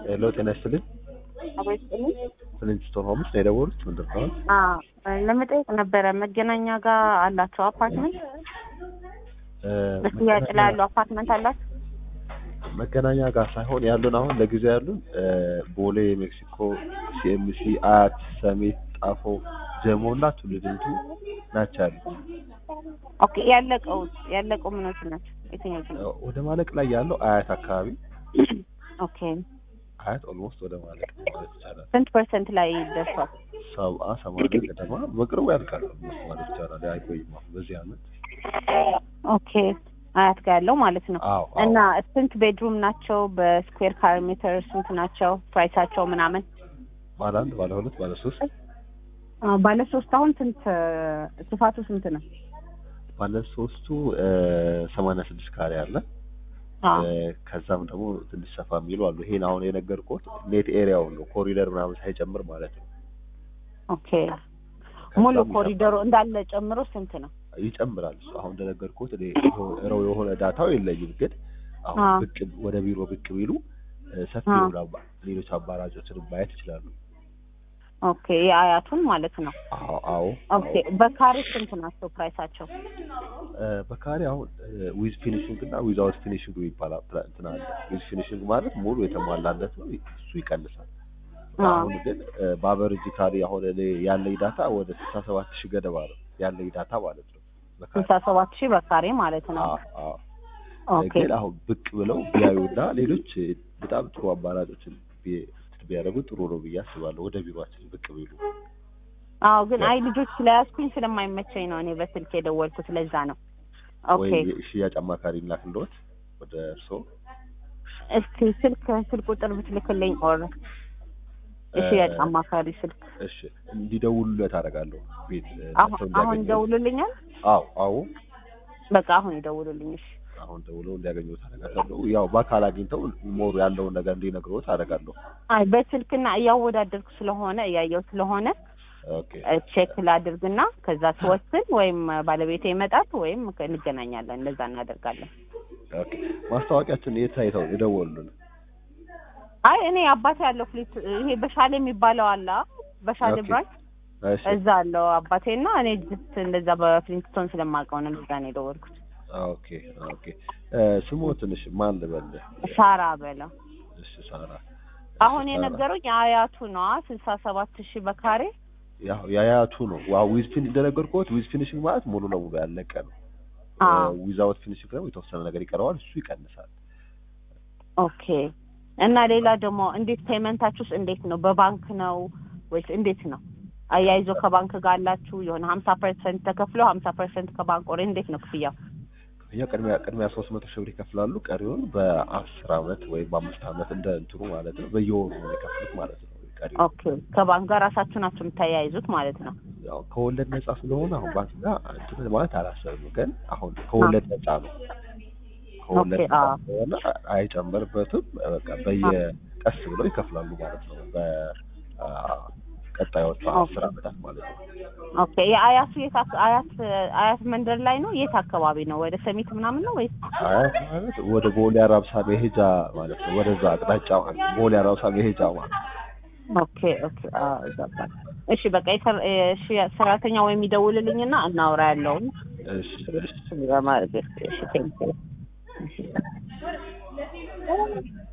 ሄሎ ጤና ይስጥልኝ። ፍሊንስቶን ሆምስ ነው የደወሉት? ምንድን ነው? ለመጠየቅ ነበረ። መገናኛ ጋር አላቸው አፓርትመንት እ፣ በሽያጭ ላይ ያሉ አፓርትመንት አላቸው? መገናኛ ጋር ሳይሆን ያሉን አሁን ለጊዜው ያሉን እ፣ ቦሌ፣ ሜክሲኮ፣ ሲኤምሲ፣ አያት፣ ሰሜት፣ ጣፎ፣ ጀሞ እና ቱሉ ዲምቱ ናቸው ያሉት። ኦኬ ያለቀው ያለቀው ምኖች ናቸው? የትኞቹ እ፣ ነው? ወደ ማለቅ ላይ ያለው አያት አካባቢ ኦኬ አያት ኦልሞስት ወደ ማለቅ ነው ማለት ይቻላል። ስንት ፐርሰንት ላይ ደርሷል? ሰብአ ሰማንያ ገደማ በቅርቡ ያልቃል ኦልሞስት ማለት ይቻላል። አይቆይም አሁን በዚህ አመት። ኦኬ አያት ጋር ያለው ማለት ነው። አዎ አዎ። እና ስንት ቤድሩም ናቸው? በስኩዌር ካሬ ሜትር ስንት ናቸው? ፕራይሳቸው ምናምን? ባለ አንድ ባለ ሁለት ባለ ሶስት አ፣ ባለ ሶስት አሁን ስንት ስፋቱ ስንት ነው? ባለ ሶስቱ ሰማንያ ስድስት ካሬ አለ። አ፣ እ፣ ከዛም ደግሞ ትንሽ ሰፋ የሚሉ አሉ። ይሄን አሁን የነገርኩት ኔት ኤሪያውን ነው ኮሪደር ምናምን ሳይጨምር ማለት ነው። ኦኬ ሙሉ ከዛም ኮሪደሩ እንዳለ ጨምሮ ስንት ነው? ይጨምራል። እሱ አሁን እንደነገርኩት እኔ ረው የሆነ ዳታው የለኝም፣ ግን አሁን አዎ። ብቅ ወደ ቢሮ ብቅ ቢሉ እ፣ ሰፊ አዎ። የሆኑ አባ- ሌሎች አማራጮችን ማየት ይችላሉ። ኦኬ የአያቱን ማለት ነው። አዎ አዎ ኦኬ በካሬ ስንት ናቸው ፕራይሳቸው? እ፣ በካሬ አሁን ዊዝ ፊኒሽንግ እና ዊዛውት ፊኒሽንግ ይባላል። ፕላ- እንትን አለ። ዊዝ ፊኒሽንግ ማለት ሙሉ የተሟላለት ነው። እሱ ይቀንሳል። አዎ። አሁን ግን እ፣ በአቨሬጅ ካሬ አሁን እኔ ያለኝ ዳታ ወደ ስልሳ ሰባት ሺህ ገደማ ነው ያለኝ ዳታ ማለት ነው። በካሬ ስልሳ ሰባት ሺህ በካሬ ማለት ነው። አዎ አዎ ኦኬ ግን አሁን ብቅ ብለው ቢያዩና ሌሎች በጣም ጥሩ አማራጮችን ቢ- ቢያደርጉ ጥሩ ነው ብዬ አስባለሁ። ወደ ቢሮአችን ብቅ ቢሉ አዎ ግን አይ ልጆች ስለያዝኩኝ ስለማይመቸኝ ነው እኔ በስልክ የደወልኩት ለዛ ነው። ኦኬ ወይም የሽያጭ አማካሪ ላክልዎት ወደ እርስዎ። እስቲ ስልክ ስልክ ቁጥር ብትልክልኝ ኦር የሽያጭ እ፣ አማካሪ ስልክ እሺ እንዲደውሉለት አደርጋለሁ። ቤት እ፣ አሁን መጥተው አሁን እንዲያገኙት። ይደውሉልኛል። አዎ አዎ በቃ አሁን ይደውሉልኝ። እሺ አሁን ደውለው እንዲያገኙት አደርጋለሁ። ያው በአካል አግኝተው ሞሩ ያለውን ነገር እንዲነግሩት አደርጋለሁ። አይ በስልክና እያወዳደርኩ ስለሆነ እያየው ስለሆነ ኦኬ ቼክ ላድርግና ከዛ ስወስን ወይም ባለቤቴ ይመጣል ወይም እንገናኛለን። እንደዛ እናደርጋለን። ኦኬ ማስታወቂያችን የት አይተው የደወሉልን? አይ እኔ አባቴ ያለው ፍሊት ይሄ በሻሌ የሚባለው አለ አ? በሻሌ ኦኬ። ብራንች እሺ እዛ አለው አባቴና እኔ ጅስት እንደዛ በፍሊንስቶን ስለማውቀው ነው እንደዛ ነው የደወልኩት። ኦኬ ኦኬ እ፣ ስሙ ትንሽ ማን ልበል? ሳራ በለው እሺ ሳራ አሁን እሺ፣ ሳራ። የነገሩኝ አያቱ ነዋ ስልሳ ሰባት ሺህ በካሬ ያው የአያቱ ነው። ዋው ዊዝ ፊን እንደነገርኩት ዊዝ ፊኒሽንግ ማለት ሙሉ ለሙሉ ያለቀ ነው። አዎ ዊዛውት ፊኒሽንግ ደግሞ የተወሰነ ነገር ይቀረዋል። እሱ ይቀንሳል። ኦኬ እና ሌላ ደግሞ እንዴት ፔመንታችሁስ እንዴት ነው? በባንክ ነው ወይስ እንዴት ነው? አያይዞ ከባንክ ጋር አላችሁ? የሆነ ሀምሳ ፐርሰንት ተከፍሎ ሀምሳ ፐርሰንት ከባንክ ወሬ እንዴት ነው ክፍያው? ክፍያ ቅድሚያ ቅድሚያ ሶስት መቶ ሺህ ብር ይከፍላሉ። ቀሪውን በአስር አመት ወይም በአምስት አመት እንደ እንትኑ ማለት ነው በየወሩ ነው የሚከፍሉት ማለት ነው። ቀሪው ኦኬ ከባንክ ጋር ራሳችሁ ናችሁ የምታያይዙት ማለት ነው? ያው ከወለድ ነጻ ስለሆነ አሁን ባንክ ጋር እንትን ማለት አላሰብም፣ ግን አሁን ከወለድ ነጻ ነው። ከወለድ ኦኬ፣ ነጻ አዎ። ስለሆነ አይጨምርበትም። በቃ በየቀስ ብለው ይከፍላሉ ማለት ነው። በቀጣዮቹ አስር አመታት ማለት ነው። ኦኬ የአያቱ የት አክ- አያት አያት መንደር ላይ ነው? የት አካባቢ ነው? ወደ ሰሚት ምናምን ነው ወይስ? አያት ማለት ወደ ቦሌ አራብሳ መሄጃ ማለት ነው። ወደዛ አቅጣጫ ማለት ነው። ቦሌ አራብሳ መሄጃ ማለት ነው። ኦኬ ኦኬ አዎ ይገባል። እሺ በቃ የሰር- እሺ ሰራተኛ ወይም ይደውልልኝና እናውራ ያለውን እሺ እሺ ለማድረግ እሺ ቴንኪው